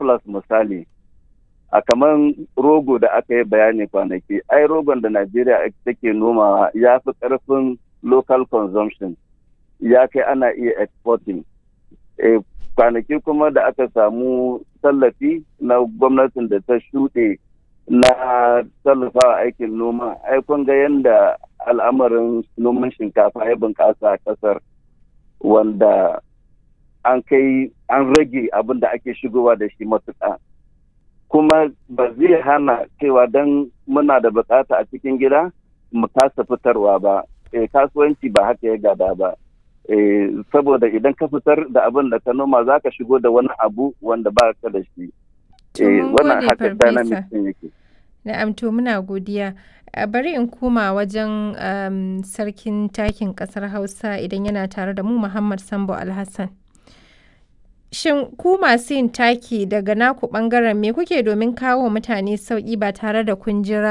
surplus misali a kamar rogo da aka yi bayani kwanaki ai rogon da najeriya take nomawa ya fi karfin local consumption ya kai ana iya exporting e, kwanaki kuma da aka samu tallafi na gwamnatin da ta shuɗe na tallafawa aikin noma ai kun ga yadda al'amarin noman shinkafa ya bunƙasa a ƙasar wanda an kai an rage abin da ake shigowa da shi matuƙa kuma ba zai hana cewa don muna da bukata a cikin gida mu kasa fitarwa ba e, kasuwanci ba haka ya gada ba e, saboda idan ka fitar da abin da ka noma za ka shigo da wani abu wanda ba ka da shi To mun wannan gode haka dynamic farfesa. din yake Na'am to muna godiya. A bari in koma wajen um, sarkin takin ƙasar Hausa idan yana tare da mu Muhammad Sambo Alhassan. Shin ku masu yin taki daga naku ɓangaren me kuke domin kawo wa mutane sauƙi ba tare da kun jira